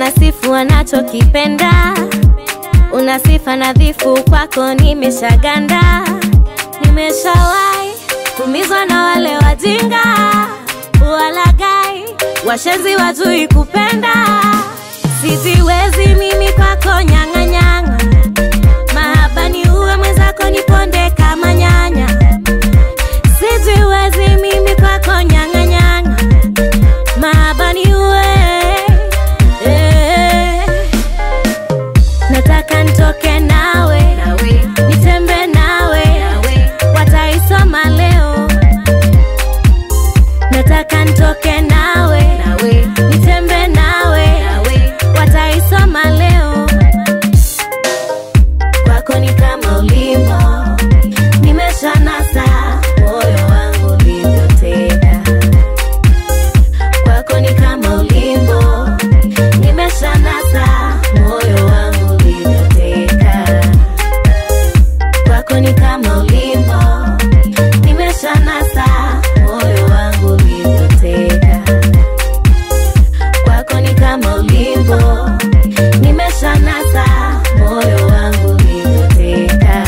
unasifu wanachokipenda, una sifa nadhifu, kwako nimeshaganda. Nimeshawahi kumizwa na wale wajinga, walagai, washenzi wajui kupenda. Sijiwezi mimi kwako nyang'anyang'a, mahaba ni uwe mwenzako niponde kama nyanya. Sijiwezi mimi kwako nyang'anyang'a, mahaba ni uwe eh. Nataka nitoke nawe, nitembe nawe, wataisoma leo. Nataka nitoke nawe, nitembe nawe, wataisoma leo. Kwako ni kama ulimbo, nimeshanasa moyo wangu ulivyoteka. Kwako ni kama ulimbo, nimeshanasa moyo wangu ulivyoteka. Kwako ni kama ulimbo, nimeshanasa moyo wangu ulivyoteka. Kwako ni kama ulimbo, nimeshanasa moyo wangu ulivyoteka.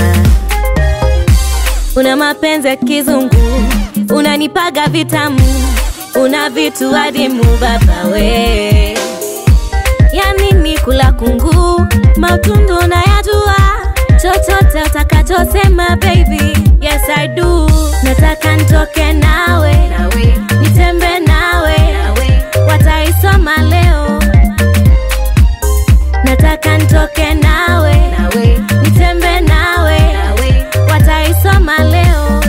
Una mapenzi ya kizungu, unanipaga vitamu, una vitu adimu baba we. Ya nini kula kungu, mautundu unayajua, chochote utakachosema baby, yes I do. Nataka nitoke nawe, nitembe nawe, wataisoma leo. Nataka nitoke nawe, nitembe nawe, wataisoma leo.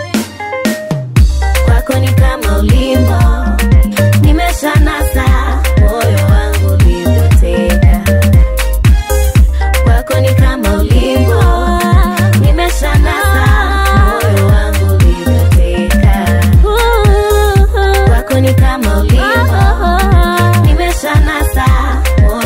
Kwako ni kama ulimbo, nimeshanasa moyo wangu ulivyoteka. Kwako ni kama ulimbo, nimeshanasa moyo wangu ulivyoteka. Kwako ni kama ulimbo, nimeshanasa moyo